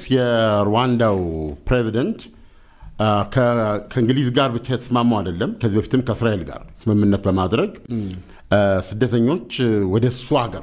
የሩዋንዳው ፕሬዚደንት ከእንግሊዝ ጋር ብቻ የተስማማው አይደለም። ከዚህ በፊትም ከእስራኤል ጋር ስምምነት በማድረግ ስደተኞች ወደ እሱ ሀገር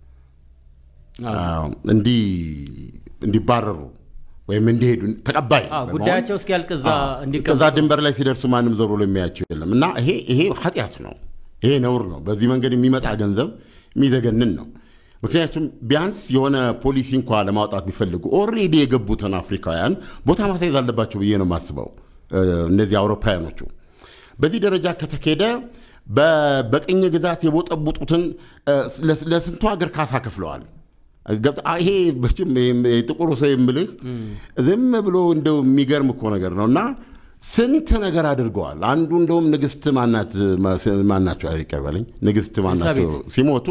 እንዲባረሩ ወይም እንዲሄዱ ተቀባይ ጉዳያቸው እስኪያልቅ እዛ ከዛ ድንበር ላይ ሲደርሱ ማንም ዞር ብሎ የሚያቸው የለም እና ይሄ ይሄ ኃጢአት ነው። ይሄ ነውር ነው። በዚህ መንገድ የሚመጣ ገንዘብ የሚዘገንን ነው። ምክንያቱም ቢያንስ የሆነ ፖሊሲ እንኳ ለማውጣት ቢፈልጉ ኦልሬዲ የገቡትን አፍሪካውያን ቦታ ማሳየት አለባቸው ብዬ ነው የማስበው። እነዚህ አውሮፓውያኖቹ በዚህ ደረጃ ከተኬደ በቅኝ ግዛት የቦጠቡጡትን ለስንቱ ሀገር ካሳ ከፍለዋል። ይሄ ጥቁሩ ሰው የምልህ ዝም ብሎ እንደው የሚገርም እኮ ነገር ነው እና ስንት ነገር አድርገዋል። አንዱ እንደውም ንግስት ማናቸው ይቀበለኝ ንግስት ማናቸው ሲሞቱ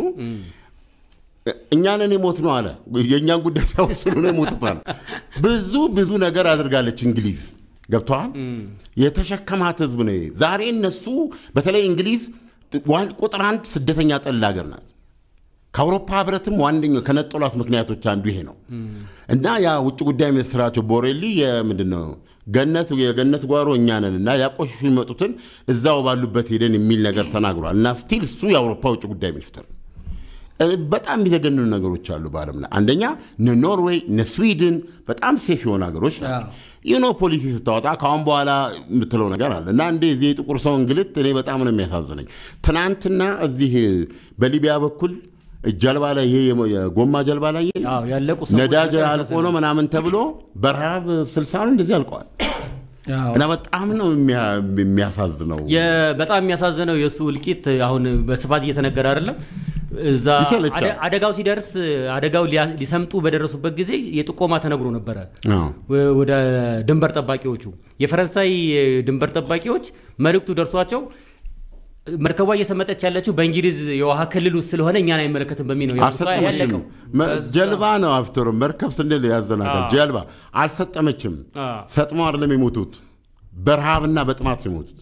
እኛንን የሞት ነው አለ። የእኛን ጉዳይ ሳይወስኑ ነው የሞቱታል። ብዙ ብዙ ነገር አድርጋለች እንግሊዝ ገብተዋል። የተሸከማት ህዝብ ነው። ዛሬ እነሱ በተለይ እንግሊዝ ቁጥር አንድ ስደተኛ ጠል ሀገር ናት። ከአውሮፓ ህብረትም ዋነኛው ከነጠሏት ምክንያቶች አንዱ ይሄ ነው እና ያ ውጭ ጉዳይ ሚኒስትራቸው ቦሬሊ የምንድን ነው ገነት የገነት ጓሮ እኛ ነን እና ያቆሽሹ የሚመጡትን እዛው ባሉበት ሄደን የሚል ነገር ተናግሯል። እና ስቲል እሱ የአውሮፓ ውጭ ጉዳይ ሚኒስትር በጣም የሚዘገንኑ ነገሮች አሉ በዓለም ላይ አንደኛ እነ ኖርዌይ እነ ስዊድን በጣም ሴፍ የሆኑ ሀገሮች ናቸው። ይኖ ፖሊሲ ስታወጣ ከአሁን በኋላ የምትለው ነገር አለ እና እንደ ዚህ የጥቁር ሰው እንግልት እኔ በጣም ነው የሚያሳዝነኝ። ትናንትና እዚህ በሊቢያ በኩል ጀልባ ላይ ይሄ የጎማ ጀልባ ላይ ነዳጅ አልቆ ነው ምናምን ተብሎ በረሃብ ስልሳ ነው እንደዚህ አልቀዋል። እና በጣም ነው የሚያሳዝነው። በጣም የሚያሳዝነው የእሱ እልቂት አሁን በስፋት እየተነገረ አይደለም። እዛ አደጋው ሲደርስ አደጋው ሊሰምጡ በደረሱበት ጊዜ የጥቆማ ተነግሮ ነበረ ወደ ድንበር ጠባቂዎቹ። የፈረንሳይ ድንበር ጠባቂዎች መልእክቱ ደርሷቸው መርከቧ እየሰመጠች ያለችው በእንግሊዝ የውሃ ክልል ውስጥ ስለሆነ እኛን አይመለከትም በሚል ነው ያለቀው። ጀልባ ነው አፍተሩ መርከብ ስንል ያዘናጋል። ጀልባ አልሰጠመችም። ሰጥመው አይደለም የሞቱት፣ በረሃብና በጥማት ነው የሞቱት።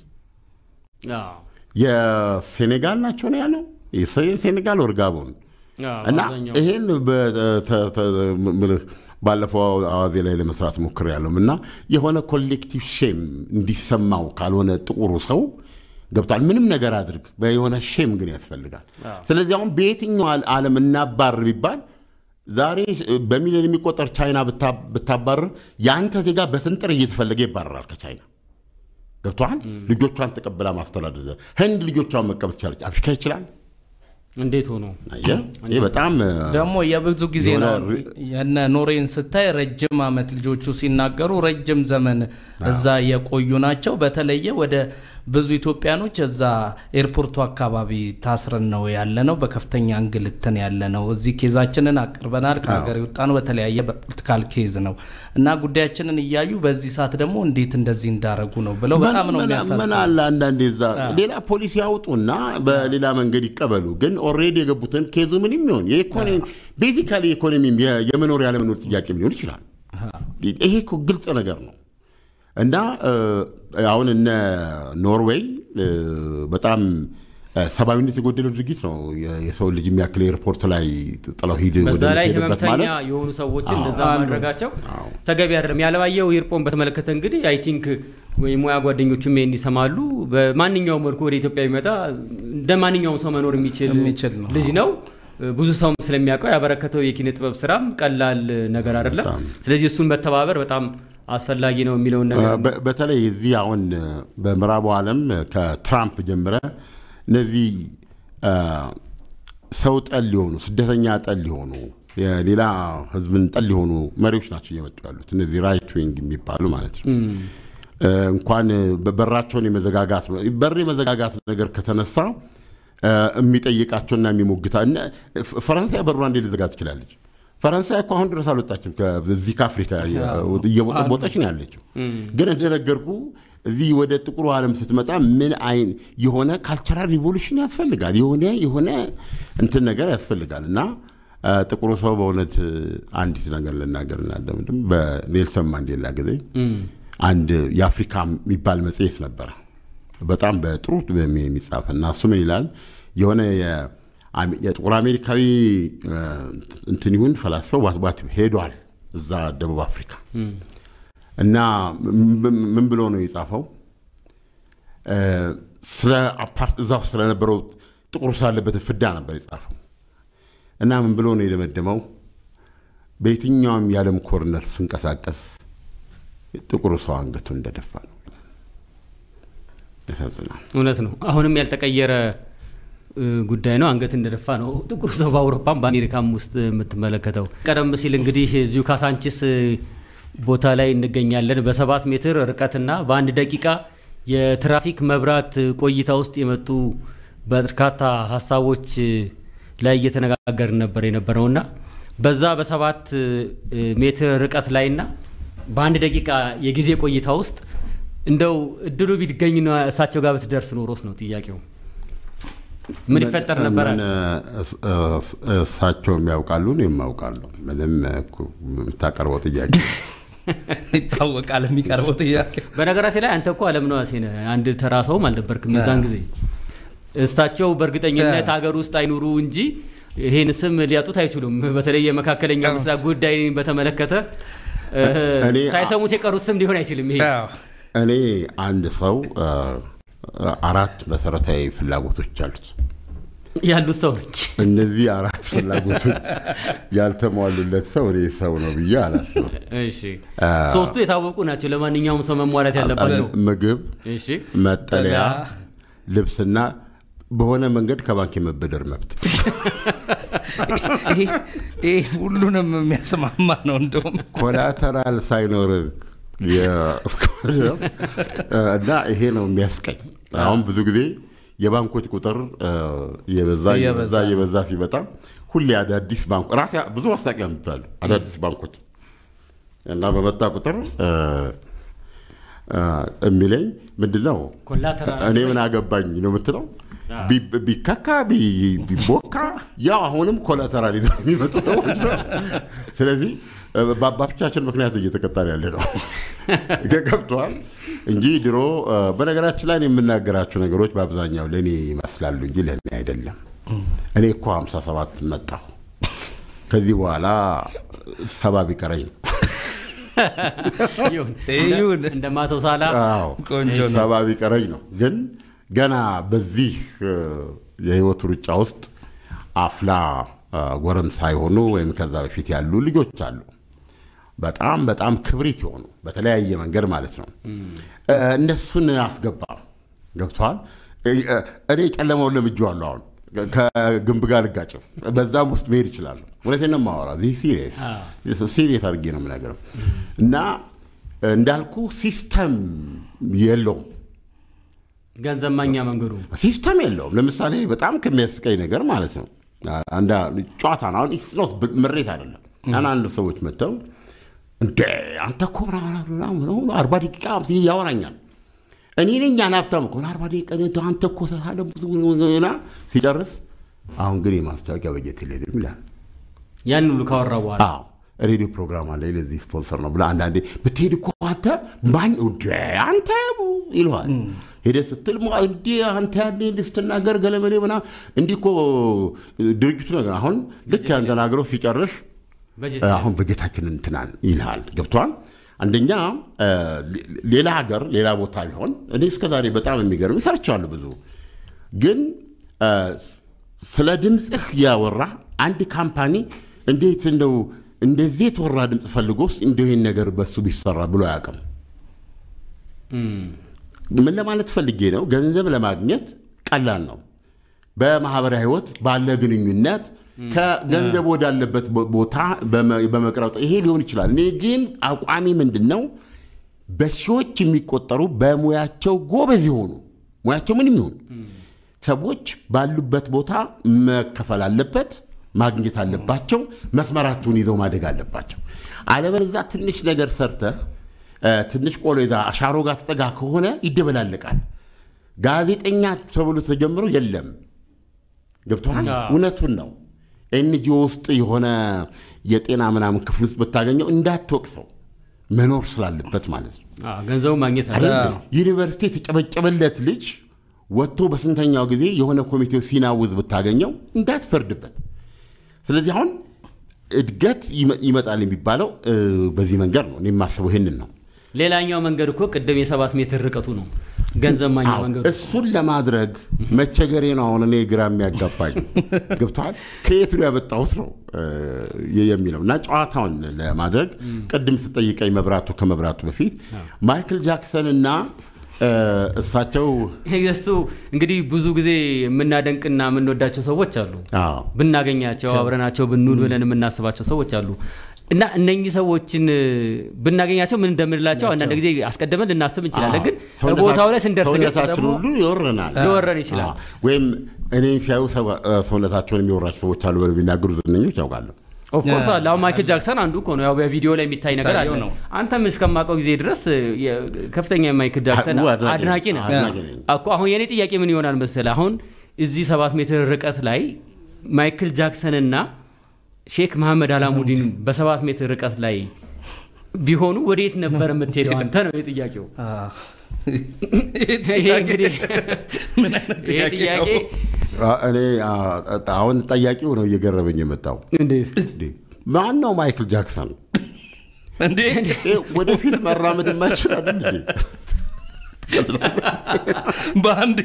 የሴኔጋል ናቸው ነው ያለው የሴኔጋል ወር ጋቦን እና ይሄን ባለፈው አዋዜ ላይ ለመስራት ሞክር ያለው እና የሆነ ኮሌክቲቭ ሼም እንዲሰማው ካልሆነ ጥቁሩ ሰው ገብቷል። ምንም ነገር አድርግ የሆነ ሼም ግን ያስፈልጋል። ስለዚህ አሁን በየትኛው ዓለም እናባር ቢባል ዛሬ በሚሊዮን የሚቆጠር ቻይና ብታባርር የአንተ ዜጋ በስንጥር እየተፈለገ ይባረራል ከቻይና ገብቷል። ልጆቿን ተቀብላ ማስተዳደር ህንድ ልጆቿን መቀበል ትችላለች። አፍሪካ ይችላል። እንዴት ሆኖ ይህ በጣም ደግሞ የብዙ ጊዜ ነው። የነ ኖሬን ስታይ ረጅም ዓመት ልጆቹ ሲናገሩ ረጅም ዘመን እዛ የቆዩ ናቸው። በተለየ ወደ ብዙ ኢትዮጵያኖች እዛ ኤርፖርቱ አካባቢ ታስረን ነው ያለ ነው። በከፍተኛ እንግልትን ያለ ነው። እዚህ ኬዛችንን አቅርበናል። ከሀገር የወጣ ነው በተለያየ በፖለቲካል ኬዝ ነው እና ጉዳያችንን እያዩ በዚህ ሰዓት ደግሞ እንዴት እንደዚህ እንዳረጉ ነው ብለው በጣም ነው ምን አለ አንዳንዴ እዛ ሌላ ፖሊሲ ያውጡና በሌላ መንገድ ይቀበሉ። ግን ኦልሬዲ የገቡትን ኬዙ ምንም ይሆን የኢኮኖሚ ቤዚካሊ ኢኮኖሚ የመኖር ያለመኖር ጥያቄ ሊሆን ይችላል። ይሄ እኮ ግልጽ ነገር ነው። እና አሁን እነ ኖርዌይ በጣም ሰብአዊነት የጎደለው ድርጊት ነው። የሰው ልጅ የሚያክል ኤርፖርት ላይ ጥለው ሂድ በዛ ላይ ህመምተኛ የሆኑ ሰዎችን እንደዛ ማድረጋቸው ተገቢ አይደለም። ያለባየው ይርጶን በተመለከተ እንግዲህ አይ ቲንክ የሙያ ጓደኞቹም ይህን ይሰማሉ። በማንኛውም መልኩ ወደ ኢትዮጵያ ቢመጣ እንደ ማንኛውም ሰው መኖር የሚችል ልጅ ነው። ብዙ ሰውም ስለሚያውቀው ያበረከተው የኪነ ጥበብ ስራም ቀላል ነገር አይደለም። ስለዚህ እሱን መተባበር በጣም አስፈላጊ ነው የሚለውን ነገር በተለይ እዚህ አሁን በምዕራቡ ዓለም ከትራምፕ ጀምረ እነዚህ ሰው ጠል የሆኑ ስደተኛ ጠል የሆኑ የሌላ ህዝብን ጠል የሆኑ መሪዎች ናቸው እየመጡ ያሉት እነዚህ ራይት ዊንግ የሚባሉ ማለት ነው። እንኳን በራቸውን የመዘጋጋት በር የመዘጋጋት ነገር ከተነሳ የሚጠይቃቸውና የሚሞግታ ፈረንሳይ በሯ እንዴት ልዘጋ ትችላለች? ፈረንሳይ እኮ አሁን ድረስ አልወጣችም። እዚህ ከአፍሪካ እየቦጠቦጠች ነው ያለችው። ግን እንደነገርኩ እዚህ ወደ ጥቁሩ ዓለም ስትመጣ ምን አይን የሆነ ካልቸራል ሪቮሉሽን ያስፈልጋል። የሆነ የሆነ እንትን ነገር ያስፈልጋል እና ጥቁሩ ሰው በእውነት አንዲት ነገር ልናገር እናደምድም። በኔልሰን ማንዴላ ጊዜ አንድ የአፍሪካ የሚባል መጽሔት ነበረ በጣም በጥሩ የሚጻፍ እና እሱ ምን ይላል የሆነ የጥቁር አሜሪካዊ እንትን ይሁን ፈላስፋው ዋት ሄዷል እዛ ደቡብ አፍሪካ እና ምን ብሎ ነው የጻፈው? ስለ አፓርት እዛ ውስጥ ስለነበረው ጥቁር ሰው ያለበትን ፍዳ ነበር የጻፈው እና ምን ብሎ ነው የደመደመው? በየትኛውም የዓለም ኮርነር ስንቀሳቀስ ጥቁሩ ሰው አንገቱ እንደደፋ ነው። ያሳዝናል። እውነት ነው። አሁንም ያልተቀየረ ጉዳይ ነው። አንገት እንደደፋ ነው ጥቁር ሰው በአውሮፓም በአሜሪካም ውስጥ የምትመለከተው። ቀደም ሲል እንግዲህ እዚሁ ካሳንቺስ ቦታ ላይ እንገኛለን። በሰባት ሜትር ርቀትና በአንድ ደቂቃ የትራፊክ መብራት ቆይታ ውስጥ የመጡ በርካታ ሀሳቦች ላይ እየተነጋገርን ነበር የነበረውና በዛ በሰባት ሜትር ርቀት ላይና በአንድ ደቂቃ የጊዜ ቆይታ ውስጥ እንደው እድሉ ቢገኝ እሳቸው ጋር ብትደርስ ኖሮስ ነው ጥያቄው። ምን ይፈጠር ነበረ? እሳቸውም ያውቃሉ፣ እኔም አውቃለሁ። ምንም የምታቀርበው ጥያቄ ይታወቃል የሚቀርበው ጥያቄ። በነገራችን ላይ አንተ እኮ አለም ነዋሴ ነህ፣ አንድ ተራ ሰውም አልነበርክም የዛን ጊዜ። እሳቸው በእርግጠኝነት ሀገር ውስጥ አይኑሩ እንጂ ይሄን ስም ሊያጡት አይችሉም። በተለይ የመካከለኛው ምስራቅ ጉዳይ በተመለከተ ሳይሰሙት የቀሩት ስም ሊሆን አይችልም። ይሄ እኔ አንድ ሰው አራት መሰረታዊ ፍላጎቶች አሉት ያሉት ሰው ነኝ። እነዚህ አራት ፍላጎቶች ያልተሟሉለት ሰው እኔ ሰው ነው ብዬ አላስብም። እሺ፣ ሶስቱ የታወቁ ናቸው። ለማንኛውም ሰው መሟላት ያለባቸው ምግብ፣ እሺ፣ መጠለያ፣ ልብስና በሆነ መንገድ ከባንክ የመበደር መብት። ይህ ሁሉንም የሚያስማማ ነው። እንደውም ኮላተራል ሳይኖር እስከሆነ ድረስ እና ይሄ ነው የሚያስቀኝ። አሁን ብዙ ጊዜ የባንኮች ቁጥር የበዛ የበዛ የበዛ ሲመጣ ሁሌ አዳዲስ ባንኮ ራሴ ብዙ ማስታወቂያ የሚባሉ አዳዲስ ባንኮች እና በመጣ ቁጥር የሚለኝ ምንድን ነው እኔ ምን አገባኝ ነው የምትለው ቢከካ ቢቦካ ያው አሁንም ኮላተራል ይዘው የሚመጡ ሰዎች ነው። ስለዚህ በአባቶቻችን ምክንያት እየተቀጣን ያለ ነው ገብተዋል እንጂ ድሮ በነገራችን ላይ የምናገራቸው ነገሮች በአብዛኛው ለእኔ ይመስላሉ እንጂ ለእኔ አይደለም። እኔ እኮ 57 መጣሁ። ከዚህ በኋላ ሰባ ቢቀረኝ ነው እንደ ማተው ሳላ ሰባ ቢቀረኝ ነው ግን ገና በዚህ የህይወት ሩጫ ውስጥ አፍላ ጎረምሳ ሳይሆኑ ወይም ከዛ በፊት ያሉ ልጆች አሉ። በጣም በጣም ክብሪት የሆኑ በተለያየ መንገድ ማለት ነው። እነሱን አስገባ ገብተዋል። እኔ ጨለማውን ለምጄዋለሁ። አሁን ከግንብ ጋር ልጋጭም በዛም ውስጥ መሄድ ይችላሉ። እውነቴን ነው የማወራው። እዚህ ሲሪየስ ሲሪየስ አድርጌ ነው የምነግረው እና እንዳልኩ ሲስተም የለውም ገንዘብ ማኛ መንገዱ ሲስተም የለውም። ለምሳሌ በጣም ከሚያስቀኝ ነገር ማለት ነው አንዳ ጨዋታ ነው። አሁን ስኖት ምሬት አይደለም። አንዳንድ ሰዎች መጥተው እንደ አንተ እኮ አርባ ደቂቃ ያወራኛል። እኔ ነኝ ያን ሀብታም እኮ አርባ ደቂቃ አንተ እኮ ተሳለ ብዙ ና ሲጨርስ አሁን ግን የማስታወቂያ በጀት የለንም ይላል። ያን ሁሉ ካወራ በኋላ አዎ ሬዲዮ ፕሮግራም አለ ለዚህ ስፖንሰር ነው ብለህ አንዳንዴ ብትሄድ እኮ አንተ ማን አንተ ይለዋል ሄደ ስትል እንዲ አንተ ያለ እንዲ ስትናገር ገለመሌ ምና እንዲህ እኮ ድርጅቱ ነገር አሁን ልክ ያን ተናግረው ሲጨርሽ አሁን በጀታችንን እንትናል ይልሃል። ገብቷል። አንደኛ ሌላ ሀገር ሌላ ቦታ ቢሆን እኔ እስከዛሬ በጣም የሚገርም ሰርቻለሁ ብዙ ግን ስለ ድምፅህ ያወራ አንድ ካምፓኒ እንዴት እንደው እንደዚህ የተወራ ድምፅ ፈልጎ ውስጥ እንደ ይህን ነገር በሱ ቢሰራ ብሎ አያውቅም። ምን ለማለት ፈልጌ ነው? ገንዘብ ለማግኘት ቀላል ነው። በማህበራዊ ህይወት ባለ ግንኙነት ከገንዘብ ወዳለበት ቦታ በመቅረብ ይሄ ሊሆን ይችላል። እኔ ግን አቋሚ ምንድን ነው? በሺዎች የሚቆጠሩ በሙያቸው ጎበዝ የሆኑ ሙያቸው ምንም ይሁን ሰዎች ባሉበት ቦታ መከፈል አለበት፣ ማግኘት አለባቸው፣ መስመራቸውን ይዘው ማደግ አለባቸው። አለበለዚያ ትንሽ ነገር ሰርተህ ትንሽ ቆሎ ይዛ አሻሮ ጋር ተጠጋ ከሆነ ይደበላለቃል። ጋዜጠኛ ተብሎ ተጀምሮ የለም ገብቶሃል። እውነቱን ነው። ኤንጂኦ ውስጥ የሆነ የጤና ምናምን ክፍል ውስጥ ብታገኘው እንዳትወቅሰው መኖር ስላለበት ማለት ነው። ገንዘቡ ማግኘት አለ። ዩኒቨርሲቲ የተጨበጨበለት ልጅ ወጥቶ በስንተኛው ጊዜ የሆነ ኮሚቴው ሲናውዝ ብታገኘው እንዳትፈርድበት። ስለዚህ አሁን እድገት ይመ- ይመጣል የሚባለው እ፣ በዚህ መንገድ ነው። እኔ የማስበው ይህንን ነው። ሌላኛው መንገድ እኮ ቅድም የሰባት ሜትር ርቀቱ ነው ገንዘብ ማግኛ አዎ፣ መንገዱ እሱን ለማድረግ መቸገሬ ነው አሁን እኔ ግራ የሚያጋባኝ ገብተዋል። ከየት ነው ያመጣሁት ነው እ፣ የሚለው እና ጨዋታውን ለማድረግ ቅድም ስጠይቀኝ መብራቱ ከመብራቱ በፊት ማይክል ጃክሰን እና እ፣ እሳቸው እሱ እንግዲህ ብዙ ጊዜ የምናደንቅና የምንወዳቸው ሰዎች አሉ አዎ ብናገኛቸው አብረናቸው ብንውል ብለን የምናስባቸው ሰዎች አሉ እና እነኚህ ሰዎችን እ፣ ብናገኛቸው ምን እንደምንላቸው አንዳንድ ጊዜ አስቀድመን ልናስብ እንችላለን። ግን ሰውነታ- ቦታው ላይ ስንደርስ ግን ሰውነታችን ደግሞ ሁሉ ይወረናል ሊወረን ይችላል። አዎ። ወይም እኔን ሲያዩ ሰው- ሰውነታቸውን የሚወራቸው ሰዎች አሉ ብለው የሚናገሩ ዝነኞች ያውቃለሁ። ኦፍኮርስ አለ። አሁን ማይክል ጃክሰን አንዱ እኮ ነው። ያው በቪዲዮ ላይ የሚታይ ነገር አለ። የሚታየው ነው። አንተም እስከማውቀው ጊዜ ድረስ የ- ከፍተኛ የማይክል ጃክሰን አዎ፣ አድናቂ አድናቂ ነህ አድናቂ ነኝ። እኮ። አሁን የኔ ጥያቄ ምን ይሆናል መሰለህ? አሁን እዚህ ሰባት ሜትር ርቀት ላይ ማይክል ጃክሰን እና ሼክ መሐመድ አላሙዲን በሰባት ሜትር ርቀት ላይ ቢሆኑ ወዴት ነበር የምትሄደው አንተ ነው የጥያቄው። ይሄ እንግዲህ ምን አይነት ይሄ ጥያቄ ጥያቄ ነው? አ- እኔ አ- አሁን ጠያቂው ነው እየገረመኝ የመጣው እንዴት እንዴ፣ ማን ነው ማይክል ጃክሰን? እንዴ ይሄ ወደፊት መራመድ የማይችል አይደል እንዴ? በአንዴ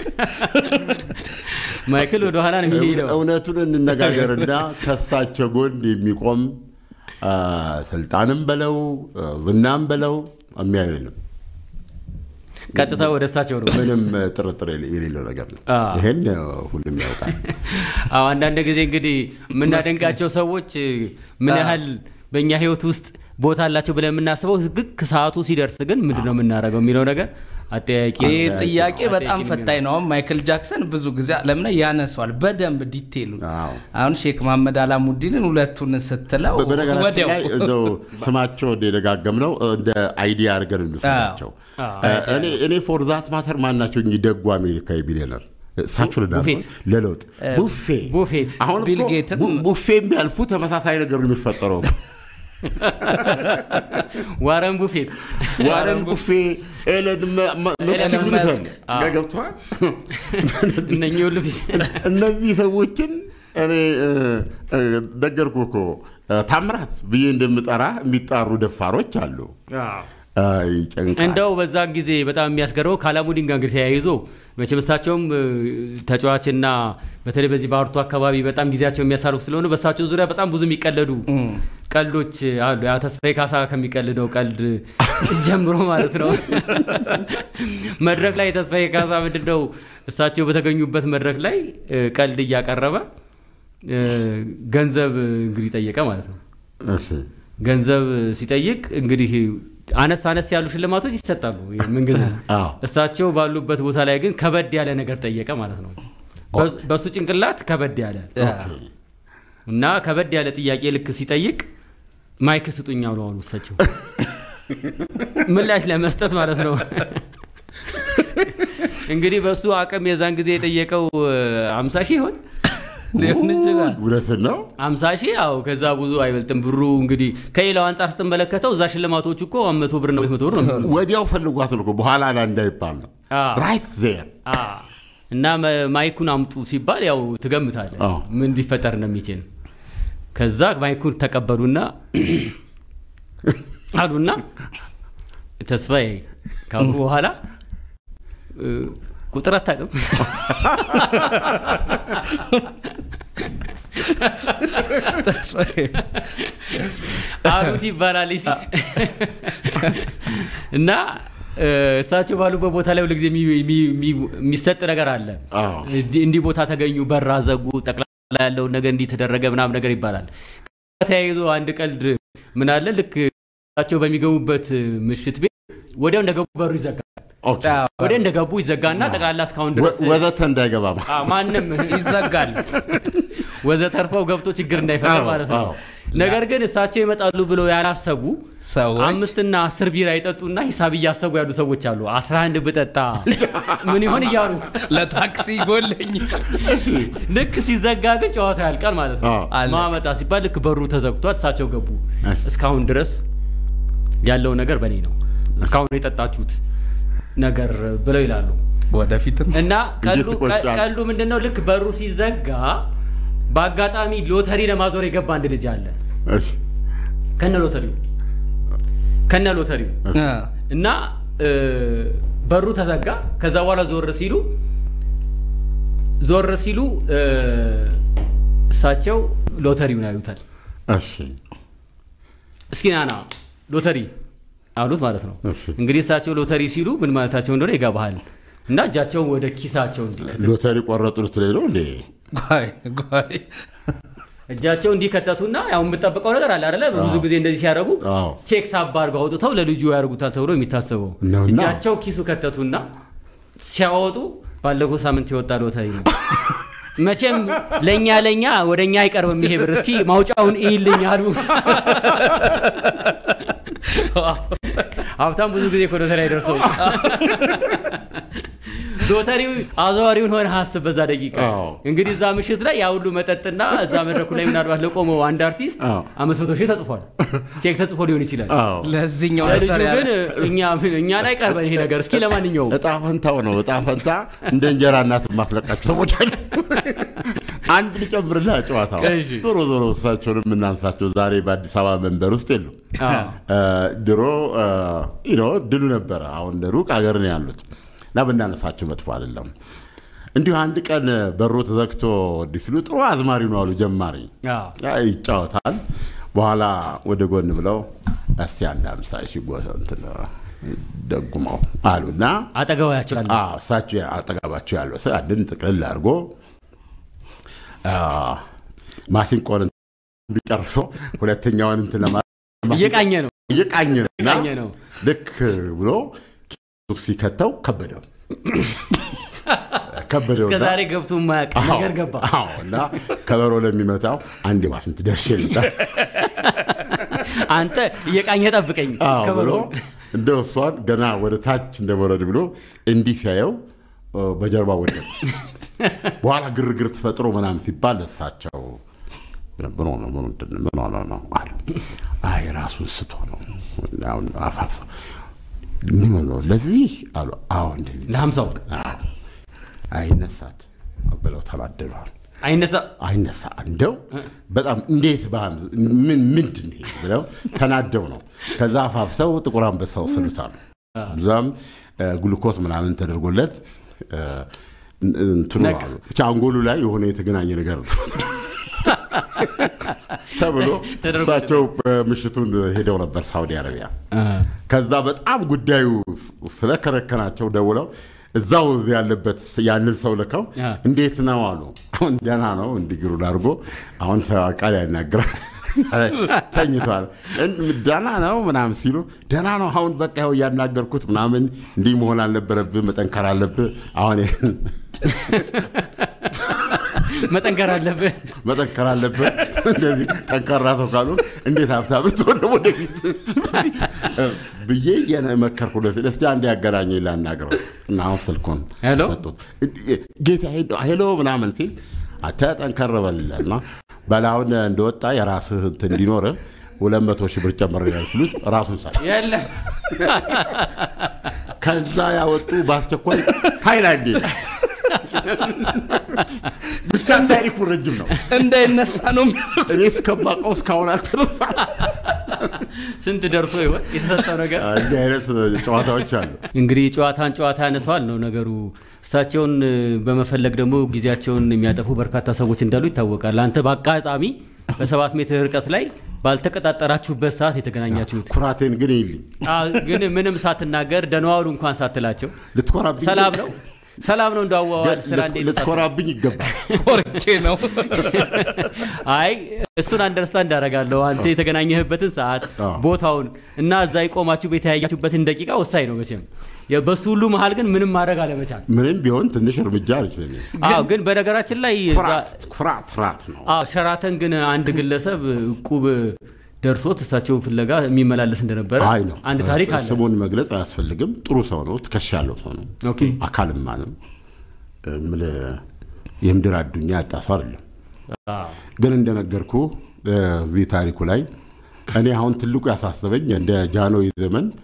ማይክል ወደኋላ ነው የሚሄደው። እውነቱን እንነጋገርና ከሳቸው ጎን የሚቆም አ፣ ስልጣንም በለው አ፣ ዝናም በለው የሚያየንም ቀጥታ ወደ እሳቸው ነው ምንም ጥርጥር የሌ- የሌለው ነገር ነው። አዎ። ይሄን ሁሉም ያውቃል። አዎ አንዳንድ ጊዜ እንግዲህ የምናደንቃቸው ሰዎች ምን ያህል በእኛ ሕይወት ውስጥ ቦታ አላቸው ብለን የምናስበው ልክ ሰዓቱ ሲደርስ ግን ምንድን ነው የምናደርገው የሚለው ነገር አጠያቂ ነው። ይህ ጥያቄ አጠያቂ በጣም ነው ፈታኝ ነው። አሁን ማይክል ጃክሰን ብዙ ጊዜ ዓለም ላይ ያነሷል በደንብ ዲቴሉ። አዎ። አሁን ሼክ መሐመድ አላሙዲንን ሁለቱን ስትለው በ- በነገራችን ወዲያው ላይ እንደው ስማቸው እንደደጋገም ነው እንደ አይዲያ አድርገን እንውሰዳቸው። አዎ። እኔ እኔ ፎር ዛት ማተር ማናቸው እኚህ ደጉ አሜሪካዊ ቢሊዮነር እሳቸው ልዳ ቡፌት። ለለውጥ ቡፌ ቡፌት አሁን ቢል እኮ ጌትም- ቡ- ቡፌ ቢያልፉ ተመሳሳይ ነገር ነው የሚፈጠረው። ዋረን ቡፌት ዋረን ቡፌ፣ ኤለን መ- መ- መስክ ኤለን ይሉታል። መስክ። አዎ። ገብቶሃል? እነኚህ ሁሉ ፊት እነዚህ ሰዎችን እኔ እ፣ እ፣ ነገርኩህ እኮ እ፣ ታምራት ብዬ እንደምጠራ የሚጣሩ ደፋሮች አሉ። አይ፣ ይጨንቃል። እንደው በዛን ጊዜ በጣም የሚያስገርመው ከአላሙዲን ጋር እንግዲህ ተያይዞ መቼም እሳቸውም እ፣ ተጫዋችና በተለይ በዚህ በአርቱ አካባቢ በጣም ጊዜያቸው የሚያሳልፉ ስለሆኑ በእሳቸው ዙሪያ በጣም ብዙ የሚቀለዱ ቀልዶች አሉ። ያ ተስፋዬ ካሳ ከሚቀልደው ቀልድ ጀምሮ ማለት ነው። መድረክ ላይ ተስፋዬ ካሳ ምንድነው እሳቸው በተገኙበት መድረክ ላይ እ፣ ቀልድ እያቀረበ እ፣ ገንዘብ እንግዲህ ጠየቀ ማለት ነው። እሺ። ገንዘብ ሲጠይቅ እንግዲህ አነስ አነስ ያሉ ሽልማቶች ይሰጣሉ። ምንጊዜ አዎ። እሳቸው ባሉበት ቦታ ላይ ግን ከበድ ያለ ነገር ጠየቀ ማለት ነው። በ- በሱ ጭንቅላት ከበድ ያለ እና ከበድ ያለ ጥያቄ ልክ ሲጠይቅ ማይክ ስጡኝ አሉ አሉ እሳቸው ምላሽ ለመስጠት ማለት ነው። እንግዲህ በሱ አቅም የዛን ጊዜ የጠየቀው አምሳ ሺህ ይሆን ሊሆን ይችላል። እውነትን ነው። አምሳ ሺህ ያው ከዛ ብዙ አይበልጥም ብሩ እንግዲህ ከሌላው አንጻር ስትመለከተው እዛ ሽልማቶቹ እኮ መቶ ብር ነው መቶ ብር ነው የሚሆኑት። ወዲያው ፈልጓት ነው እኮ በኋላ ላይ እንዳይባል ነው። አዎ። ራይት ዜር አ እና መ- ማይኩን አምጡ ሲባል ያው ትገምታለህ አዎ። ምን ሊፈጠር እንደሚችል። ከዛ ማይኩን ተቀበሉና አሉና ተስፋዬ ካሉ በኋላ እ፣ ቁጥር አታውቅም ተስፋዬ አሉት ይባላል ሲ እና እ፣ እሳቸው ባሉበት ቦታ ላይ ሁልጊዜ የሚ- የሚ- የሚ- የሚሰጥ ነገር አለ። አዎ። እንዲህ እንዲህ ቦታ ተገኙ፣ በራ ዘጉ፣ ጠቅላላ ያለውን ነገር እንዲህ ተደረገ ምናምን ነገር ይባላል። ተያይዞ አንድ ቀልድ ምን አለ ልክ እሳቸው በሚገቡበት ምሽት ቤት ወዲያው እንደገቡ በሩ ይዘጋል። ኦኬ። ወዲያው እንደገቡ ይዘጋና ጠቅላላ እስካሁን ድረስ ወ- ወዘተ እንዳይገባ ማለት አ፣ ማንም ይዘጋል። ወዘተርፈው ገብቶ ችግር እንዳይፈጠር አዎ፣ ማለት ነው። አዎ። ነገር ግን እሳቸው ይመጣሉ ብለው ያላሰቡ ሰዎች አምስትና አስር ቢራ ይጠጡና ሂሳብ እያሰቡ ያሉ ሰዎች አሉ። አስራ አንድ ብጠጣ ምን ይሆን እያሉ ለታክሲ ጎለኝ ልክ ሲዘጋ ግን ጨዋታ ያልቃል ማለት ነው። አዎ። አለቀ። ማመጣ ሲባል ልክ በሩ ተዘግቷል፣ እሳቸው ገቡ። እሺ። እስካሁን ድረስ ያለው ነገር በእኔ ነው፣ እስካሁን የጠጣችሁት ነገር ብለው ይላሉ። ወደፊትም እና ቀሉ እንዴት ይቆጫል? ቀሉ ምንድን ነው? ልክ በሩ ሲዘጋ በአጋጣሚ ሎተሪ ለማዞር የገባ አንድ ልጅ አለ እሺ ከነ ሎተሪው ከነ ሎተሪው አ፣ እና እ፣ በሩ ተዘጋ። ከዛ በኋላ ዞር ሲሉ ዞር ሲሉ እ፣ እሳቸው ሎተሪውን ያዩታል። እሺ እስኪ ናና ሎተሪ አሉት ማለት ነው። እሺ። እንግዲህ እሳቸው ሎተሪ ሲሉ ምን ማለታቸው እንደሆነ ይገባሃል። እና እጃቸውን ወደ ኪሳቸው እንዲ ሎተሪ ቆረጡ ልትለኝ ነው እንዴ? ጓይ ጓይ እጃቸው እንዲከተቱና ያው የምጠብቀው ነገር አለ አይደለ? ብዙ ጊዜ እንደዚህ ሲያደርጉ አዎ። ቼክ ሳባ አድርገው አውጥተው ለልጁ ያደርጉታል ተብሎ የሚታሰበው ነውና። እጃቸው ኪሱ ከተቱና ሲያወጡ ባለፈው ሳምንት የወጣ ሎተሪ ነው። መቼም ለእኛ ለእኛ ወደ እኛ አይቀርብም ይሄ ብር፣ እስኪ ማውጫውን ይልኝ አሉ። ሀብታም ብዙ ጊዜ እኮ ሎተሪ አይደርሰው። ሎተሪው አዘዋሪውን ሆነ ሀስብ በዛ ደቂቃ አዎ። እንግዲህ እዛ ምሽት ላይ ያ ሁሉ መጠጥና እዛ መድረኩ ላይ ምናልባት ለቆመው አንድ አርቲስት አዎ። አምስት መቶ ሺህ ተጽፏል። ቼክ ተጽፎ ሊሆን ይችላል። አዎ ለዚህኛው ለልጁ ሎተሪ ግን እኛ እኛ ላይ ቀርበን ይሄ ነገር እስኪ ለማንኛውም እጣ ፈንታው ነው። እጣ ፈንታ እንደ እንጀራ እናት የማትለቃቸው ሰዎች አሉ። አንድ ልጨምርልህ ጨዋታው እሺ። ዞሮ ዞሮ እሳቸውን የምናንሳቸው ዛሬ በአዲስ አበባ መንበር ውስጥ የሉም። አዎ። እ፣ ድሮ ኖ ድሉ ነበረ። አሁን ሩቅ ሀገር ነው ያሉት እና ብናነሳቸው መጥፎ አይደለም። እንዲሁ አንድ ቀን በሩ ተዘግቶ እንዲህ ሲሉ ጥሩ አዝማሪ ነው አሉ ጀማሪ አዎ። ያ ይጫወታል። በኋላ ወደ ጎን ብለው እስቲ አንድ አምሳ ሺህ ጎ- እንትን ደጉመው አሉና አጠገባቸው ያለ አዎ፣ እሳቸው አጠገባቸው ያለው ሰው አንድን ጥቅልል አድርጎ አ፣ ማሲንቆን እንዲጨርሶ ሁለተኛውን እንትን ለማ እየቃኘ ነው እየቃኘ ነው እና እየቃኘ ነው። ልክ ብሎ ኪሱ ሲከተው ከበደው ከበደው እስከ እና- ዛሬ ገብቶ የማያውቅ ነገር ገባ። አዎ፣ እና ከበሮ ለሚመታው አንድ ባሽንት ደርሼ ልምጣ አንተ እየቃኘ ጠብቀኝ አዎ ብሎ ከበሮ እንደ እሷን ገና ወደ ታች እንደመውረድ ብሎ እንዲህ ሲያየው እ፣ በጀርባ ወደቀ። በኋላ ግርግር ተፈጥሮ ምናምን ሲባል እሳቸው ምን ሆነ ምን ምንድን ነው? ምን ሆነ ነው አሉ። አይ ራሱን ስቶ ነው አሁን አፋፍሰው ምን ሆነ ለዚህ አሉ። አዎ እንደዚህ ለሀምሳው አዎ። አይነሳት ብለው ተናደዷል። አይነሳ አይነሳ እንደው በጣም እንዴት በሀም- ምን ምንድን ይሄ ብለው ተናደው ነው። ከዛ አፋፍሰው ጥቁር አንበሳ ወሰዱታል። እዛም እ፣ ግሉኮስ ምናምን ተደርጎለት እ፣ እንትኑ ነቃ። አሉ ብቻ አንጎሉ ላይ የሆነ የተገናኘ ነገር ነው ተብሎ ተደርጎለት። እሳቸው ምሽቱን ሄደው ነበር ሳውዲ አረቢያ። ከዛ በጣም ጉዳዩ ስለከረከናቸው ደውለው እዛው ያለበት ያንን ሰው ልከው አ። እንዴት ነው አሉ። አሁን ደህና ነው እንዲግሩን አድርጎ አሁን ሰው ቃል ያናግራል ተኝቷል። እን- ደህና ነው ምናምን ሲሉ ደህና ነው አሁን በቃ ያው እያናገርኩት ምናምን እንዲህ መሆን አልነበረብህ፣ መጠንከር አለብህ። አሁን ይሄን መጠንከር አለብህ። መጠንከር አለብህ። እንደዚህ ጠንካራ ሰው ካሉ እንዴት ሀብታም ብትሆን ደግሞ ወደፊት ብዬ የመከርኩለት እስቲ አንድ ያገናኘ ላናግረው እና አሁን ስልኩን ሄሎ? ሰጡት። ጌታ ሄሎ- ሄሎ ምናምን ሲል አንተ ጠንከር በልልህ እና በላሁን እንደወጣ የራስህ እንትን እንዲኖርህ ሁለት መቶ ሺህ ብር ጨምሬያለሁ ሲሉት ራሱን ሳ የለም ከዛ ያወጡ በአስቸኳይ ታይላንድ ሄደ። ብቻ ታሪኩ ረጅም ነው። እንዳይነሳ ነው የሚያደርጉት። እኔ እስከማውቀው እስካሁን አልተነሳም። ስንት ደርሶ ይሆን የተሰጠው ነገር? እንዲህ አይነት ጨዋታዎች አሉ። እንግዲህ ጨዋታን ጨዋታ ያነሰዋል ነው ነገሩ። እሳቸውን እ፣ በመፈለግ ደግሞ ጊዜያቸውን የሚያጠፉ በርካታ ሰዎች እንዳሉ ይታወቃል። አንተ በአጋጣሚ በሰባት ሜትር ርቀት ላይ ባልተቀጣጠራችሁበት ሰዓት የተገናኛችሁት ኩራቴን ግን ይልኝ አ፣ ግን ምንም ሳትናገር ደህና ዋሉ እንኳን ሳትላቸው ልትኮራብኝ ሰላም ነው ሰላም ነው እንዳዋዋል ስራ እንዴት ነው ሳትል- ልትኮራብኝ ይገባል። ኮርቼ ነው አይ እሱን አንደርስታንድ አደርጋለሁ። አንተ የተገናኘህበትን ሰዓት አዎ። ቦታውን እና እዛ የቆማችሁ የተያያችሁበትን ደቂቃ ወሳኝ ነው መቼም። የ- በሱ ሁሉ መሀል ግን ምንም ማድረግ አለመቻል። ምንም ቢሆን ትንሽ እርምጃ አልችልም። አዎ ግን በነገራችን ላይ እዛ- ኩራት ኩራት ራት ነው። አዎ ሸራተን ግን አንድ ግለሰብ እቁብ ደርሶት እሳቸውን ፍለጋ የሚመላለስ እንደነበረ አይ ነው አንድ ታሪክ አለ። ስሙን መግለጽ አያስፈልግም። ጥሩ ሰው ነው። ትከሻ ያለው ሰው ነው። ኦኬ አካልማ ነው። እምልህ የምድር አዱኛ ያጣ ሰው አይደለም። አዎ። ግን እንደነገርኩ እዚህ ታሪኩ ላይ እኔ አሁን ትልቁ ያሳሰበኝ እንደ ጃንሆይ ዘመን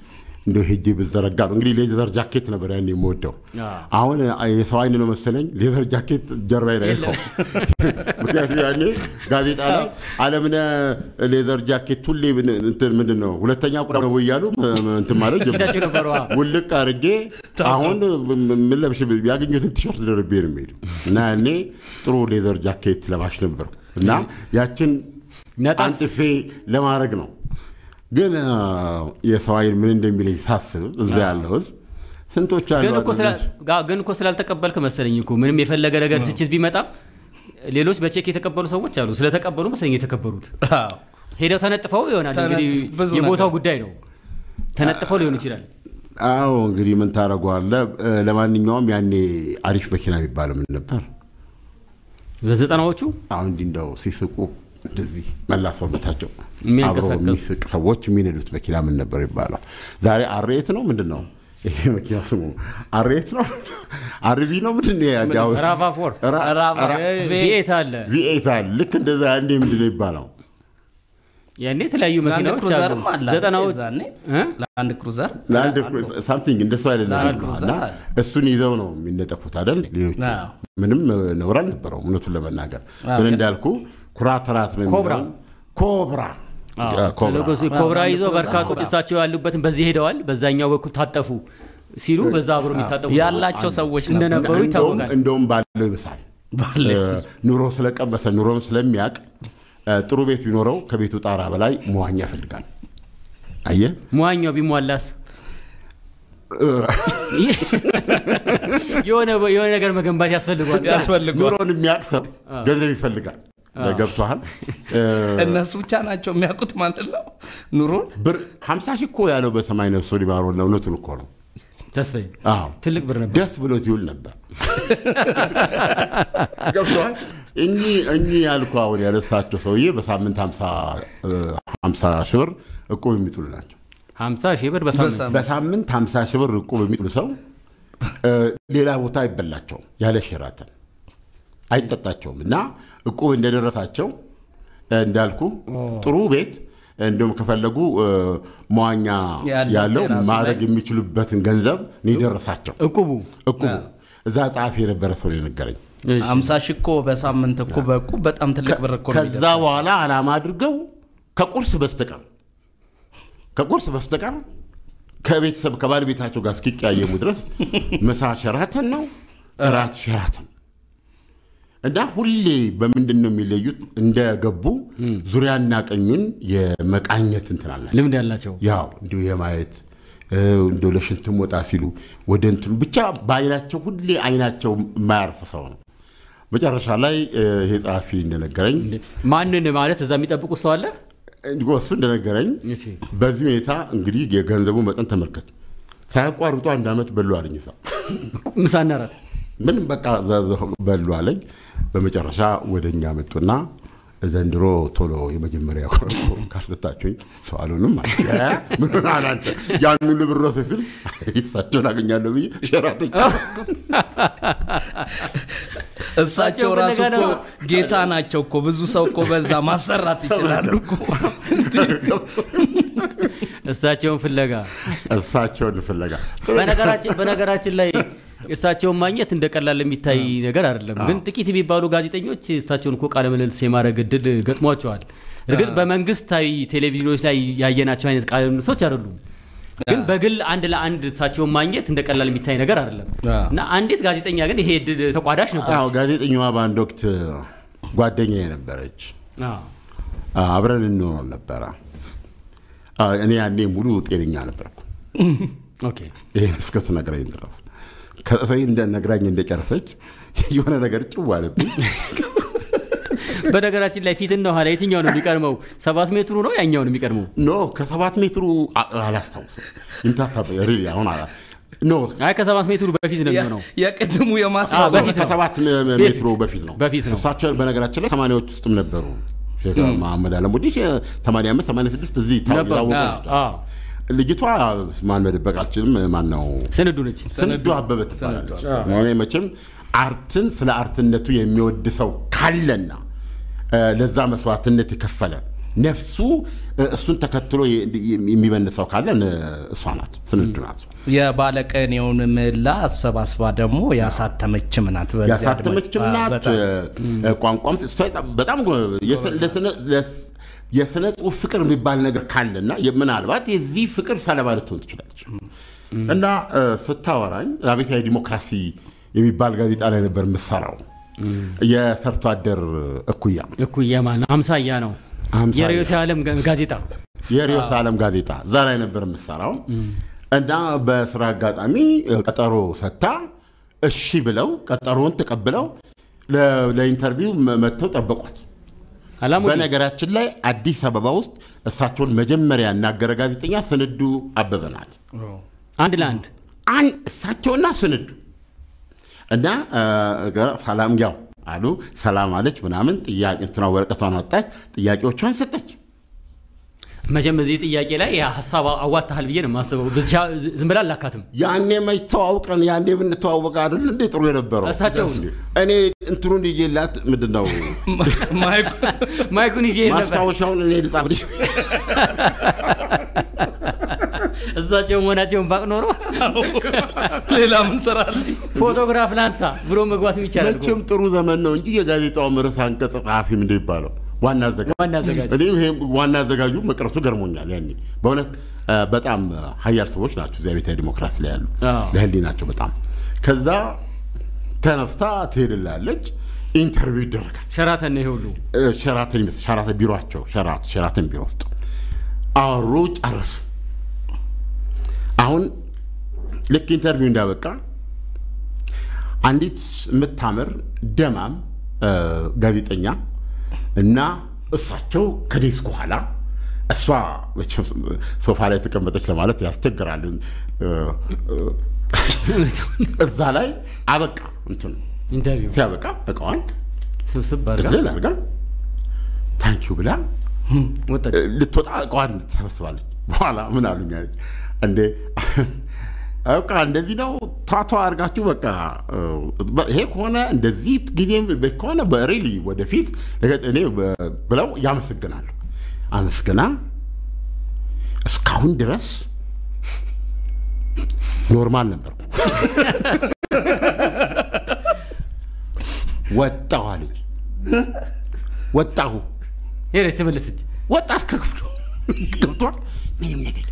እንደ ሄጄ ብዘረጋ ነው እንግዲህ ሌዘር ጃኬት ነበር ያን የምወደው። አሁን የሰው አይን ነው መሰለኝ ሌዘር ጃኬት ጀርባ ላይ ነው። ምክንያቱም ያኔ ጋዜጣ ላይ አለምነህ ሌዘር ጃኬት ሁሌ ምንድን ነው ሁለተኛ ቁራ ነው እያሉ እንትን ማለት ውልቅ አድርጌ አሁን ምን ለብሽ ያገኘሁትን ቲሸርት ደርቤ ነው የሚሄዱ እና ያኔ ጥሩ ሌዘር ጃኬት ለባሽ ነበርኩ እና ያችን አንጥፌ ለማድረግ ነው ግን የሰው አይን ምን እንደሚለኝ ሳስብ እዛ ያለው ህዝብ ስንቶች አሉ። ግን እኮ ስላልተቀበልክ መሰለኝ እኮ ምንም የፈለገ ነገር ትችት ቢመጣም ሌሎች በቼክ የተቀበሉ ሰዎች አሉ። ስለተቀበሉ መሰለኝ የተከበሩት ሄደው ተነጥፈው ይሆናል። እንግዲህ የቦታው ጉዳይ ነው። ተነጥፈው ሊሆን ይችላል። አዎ እንግዲህ ምን ታደርገዋለህ። ለማንኛውም ያኔ አሪፍ መኪና የሚባለው ምን ነበር? በዘጠናዎቹ አሁን እንዲህ እንደው ሲስቁ እንደዚህ መላ ሰውነታቸው አብሮ የሚስቅ ሰዎች የሚነዱት መኪና ምን ነበር ይባላል? ዛሬ አሬት ነው ምንድን ነው ይሄ መኪና ስሙ? አሬት ነው አርቢ ነው ምንድን ነው? ራቫፎር ቪኤት አለ ቪኤት አለ። ልክ እንደዛ ያኔ ምንድን ነው ይባለው? ያኔ የተለያዩ መኪናዎች አሉ። ዘጠናዎች ለአንድ ክሩዘር ሳምቲንግ እንደሱ አይደለም እና እሱን ይዘው ነው የሚነጠፉት አይደል? ሌሎቹ ምንም ነውር አልነበረው እውነቱን ለመናገር ግን እንዳልኩ ኩራት ራት ነው ኮብራ ኮብራ ኮብራ ይዘው በርካቶች እሳቸው ያሉበትን በዚህ ሄደዋል፣ በዛኛው በኩል ታጠፉ ሲሉ በዛ አብሮ የሚታጠፉ ያላቸው ሰዎች እንደነበሩ ይታወቃል። እንደውም ባለው ይብሳል። ኑሮ ስለቀመሰ ኑሮም ስለሚያውቅ ጥሩ ቤት ቢኖረው ከቤቱ ጣራ በላይ መዋኛ ይፈልጋል። አየህ መዋኛው ቢሟላስ የሆነ ነገር መገንባት ያስፈልጓል። ኑሮን የሚያውቅ ሰው ገንዘብ ይፈልጋል። ገብቶሃል? እነሱ ብቻ ናቸው የሚያውቁት ማለት ነው ኑሮን። ብር ሀምሳ ሺህ እኮ ያለው በሰማይ ነፍሶ ሊማሮ እውነቱን እኮ ነው። ተስፋዬ ትልቅ ብር ነበር። ደስ ብሎት ይውል ነበር። ገብቶሃል? እኚህ እኚህ ያልኩህ አሁን ያነሳቸው ሰውዬ በሳምንት ሀምሳ ሺህ ብር እቁብ የሚጥሉ ናቸው። ሀምሳ ሺህ ብር በሳምንት በሳምንት ሀምሳ ሺህ ብር እቁብ የሚጥሉ ሰው ሌላ ቦታ አይበላቸውም ያለ ሸራተን አይጠጣቸውም እና እቁብ እንደደረሳቸው እንዳልኩ ጥሩ ቤት እንዲሁም ከፈለጉ መዋኛ ያለው ማድረግ የሚችሉበትን ገንዘብ ነው የደረሳቸው። እቁቡ እቁቡ እዛ ጸሐፊ የነበረ ሰው የነገረኝ አምሳ ሺህ እኮ በሳምንት እኮ በእቁብ በጣም ትልቅ ብር እኮ ከዛ በኋላ አላማ አድርገው ከቁርስ በስተቀር ከቁርስ በስተቀር ከቤተሰብ ከባለቤታቸው ጋር እስኪቀያየሙ ድረስ ምሳ ሸራተን ነው፣ እራት ሸራተን እና ሁሌ በምንድን ነው የሚለዩት? እንደገቡ ዙሪያና ቀኙን የመቃኘት እንትን አላቸው፣ ልምድ ያላቸው ያው እንዲሁ የማየት እንዲ ለሽንትም ወጣ ሲሉ ወደ እንትኑ ብቻ በአይናቸው ሁሌ አይናቸው የማያርፍ ሰው ነው። መጨረሻ ላይ ይሄ ጸሐፊ እንደነገረኝ ማንን ማለት እዛ የሚጠብቁት ሰው አለ እሱ እንደነገረኝ በዚህ ሁኔታ እንግዲህ የገንዘቡ መጠን ተመልከት። ሳያቋርጡ አንድ ዓመት በሉ አለኝ። ሰው ምሳና እራት ምንም በቃ በሉ አለኝ። በመጨረሻ ወደ እኛ መጡና ዘንድሮ ቶሎ የመጀመሪያ ካልሰጣችሁኝ ሰው አልሆንም ምን ሆነሃል አንተ ያን ሁሉ ብር ወስደህ ስል እሳቸውን አገኛለሁ ብዬ ሸራተን እሳቸው ራሱ እኮ ጌታ ናቸው እኮ ብዙ ሰው እኮ በዛ ማሰራት ይችላሉ እኮ እሳቸውን ፍለጋ እሳቸውን ፍለጋ በነገራችን ላይ እሳቸውን ማግኘት እንደ ቀላል የሚታይ ነገር አይደለም። ግን ጥቂት የሚባሉ ጋዜጠኞች እሳቸውን እኮ ቃለ ምልልስ የማድረግ እድል ገጥሟቸዋል። እርግጥ በመንግስታዊ ቴሌቪዥኖች ላይ ያየናቸው አይነት ቃለ ምልልሶች አይደሉም። ግን በግል አንድ ለአንድ እሳቸውን ማግኘት እንደ ቀላል የሚታይ ነገር አይደለም እና አንዲት ጋዜጠኛ ግን ይሄ እድል ተቋዳሽ ነበር። ጋዜጠኛዋ በአንድ ወቅት ጓደኛ የነበረች አብረን እንኖር ነበረ። እኔ ያኔ ሙሉ ጤነኛ ነበርኩ ይህን እስክትነግረኝ ድረስ ከሰይ ነግራኝ እንደጨረሰች የሆነ ነገር ጭው አለብኝ። በነገራችን ላይ ፊትና ኋላ የትኛው ነው የሚቀድመው? ሰባት ሜትሩ ነው ያኛው ነው የሚቀድመው? ኖ ከሰባት ሜትሩ አላስታውስም። ይምታታ አሁን ኖ አይ ከሰባት ሜትሩ በፊት ነው የሚሆነው። የቅድሙ የማስ ከሰባት ሜትሩ በፊት ነው በፊት ነው። እሳቸው በነገራችን ላይ ሰማንያዎች ውስጥም ነበሩ። ሼክ መሐመድ አለሙዲ ሰማንያ አምስት ሰማንያ ስድስት እዚህ ታወቁ ልጅቷ ማን መደበቅ አልችልም። ማን ነው ስንዱ ነች። ስንዱ አበበ ትባላለች። መቼም አርትን ስለ አርትነቱ የሚወድ ሰው ካለና ለዛ መስዋዕትነት የከፈለ ነፍሱ እሱን ተከትሎ የሚበንሰው ካለ እሷ ናት፣ ስንዱ ናት። የባለቀኔውን ምህላ አሰባስባ ደግሞ ያሳተመችም ናት። በዚያ ያሳተመችም ናት። በጣም ቋንቋም እሷ በጣም የስነ ጽሁፍ ፍቅር የሚባል ነገር ካለና ምናልባት የዚህ ፍቅር ሰለባ ልትሆን ትችላለች። እና ስታወራኝ አብዮታዊ ዲሞክራሲ የሚባል ጋዜጣ ላይ ነበር የምሰራው። የሰርቶ አደር እኩያ እኩያ ማለት አምሳያ ነው። አምሳያ። የርዕዮተ ዓለም ጋዜጣ የርዕዮተ ዓለም ጋዜጣ እዛ ላይ ነበር የምሰራው እና በስራ አጋጣሚ ቀጠሮ ሰጥታ እሺ ብለው ቀጠሮውን ተቀብለው ለ- ለኢንተርቪው መ- መጥተው ጠበቋት። አላሙዲ በነገራችን ላይ አዲስ አበባ ውስጥ እሳቸውን መጀመሪያ ያናገረ ጋዜጠኛ ስንዱ አበበ ናት። አንድ ለአንድ አን እሳቸውና ስንዱ እና እ፣ ሰላም ያው አሉ። ሰላም አለች ምናምን ጥያቄ እንትና ወረቀቷን ወጣች፣ ጥያቄዎቿን ሰጠች። መቼም እዚህ ጥያቄ ላይ ሀሳብ አዋጥተሃል ብዬ ነው የማስበው። ብቻ ዝም ብላ አላካትም። ያኔ መች ተዋውቀን ያኔ ብንተዋወቅ አይደል እንዴ ጥሩ የነበረው። እሳቸው እኔ እንትኑን ይዤላት ምንድን ነው ማይኩ- ማይኩን ይዤ ነበር። ማስታወሻውን እኔ ልጻፍልሽ። እሳቸው መሆናቸውን ባቅ ኖሮ ሌላ ምን ሰራለች? ፎቶግራፍ ላንሳ ብሎ መግባት ይቻላል። እኮ። መቼም ጥሩ ዘመን ነው እንጂ የጋዜጣው ርዕሰ አንቀጽ ጸሐፊ ምንድን ይባለው ዋና አዘጋጅ ዋና አዘጋጅ እኔ ይሄ ዋና አዘጋጁ መቅረቱ ገርሞኛል። ያኔ በእውነት እ፣ በጣም ሀያል ሰዎች ናቸው እዚያ ቤታዊ ዲሞክራሲ ላይ ያሉ አዎ። ለህሊ ናቸው በጣም ከዛ ተነስታ ትሄድላለች። ኢንተርቪው ይደረጋል። ሸራተን ነው ይሄ ሁሉ እ፣ ሸራተን ይመስል ሸራተን ቢሮቸው ሸራ- ሸራተን ቢሮ ውስጥ አወሩ፣ ጨረሱ። አሁን ልክ ኢንተርቪው እንዳበቃ አንዲት የምታምር ደማም እ፣ ጋዜጠኛ እና እሳቸው ከዴስክ በኋላ እሷ መቼም ሶፋ ላይ ተቀመጠች ለማለት ያስቸግራል። እ፣ እ፣ እዛ ላይ አበቃ እንትኑ ኢንተርቪው ሲያበቃ እቃዋን ስብስብ አድርጋ ጥቅልል አድርጋ ታንኪዩ ብላ ወጣች። እ፣ ልትወጣ እቃዋን ትሰበስባለች። በኋላ ምን አሉኝ አለች እንዴ በቃ እንደዚህ ነው ቷቷ አድርጋችሁ በቃ እ፣ በ- ይሄ ከሆነ እንደዚህ ጊዜም ከሆነ በሪሊ ወደፊት ነገ- እኔ በ- ብለው ያመሰግናሉ። አመስግና እስካሁን ድረስ ኖርማል ነበርኩ። ወጣሁ አለች። ወጣሁ ሄደች ተመለሰች። ወጣት ከክፍሉ ገብቷል። ምንም ነገር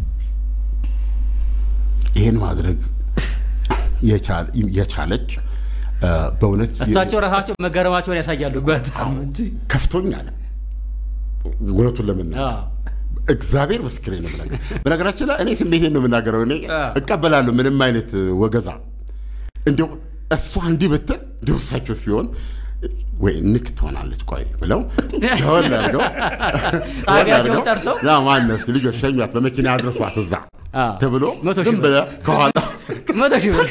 ይህን ማድረግ የቻል- የቻለች እ፣ በእውነት እሳቸው ራሳቸው መገረማቸውን ያሳያሉ። በጣም እንጂ ከፍቶኝ አለ። እውነቱን ለመናገር አዎ። እግዚአብሔር ምስክሬ ነው የምናገር። በነገራችን ላይ እኔ ስሜቴን ነው የምናገረው። እኔ አዎ። እቀበላለሁ ምንም አይነት ወገዛ። እንዲያው እሷ እንዲህ ብትል እንዲያው እሳቸው ሲሆን ወይ ንክ ትሆናለች ቆይ ብለው ደወል አድርገው ጸሐፊያቸውን ጠርተው? ያ ማነው እስኪ ልጆች ሸኟት በመኪና አድረሷት እዛ አዎ። ተብሎ መቶ ሺህ ዝም ብር። ብለህ ከኋላ መቶ ሺህ ብር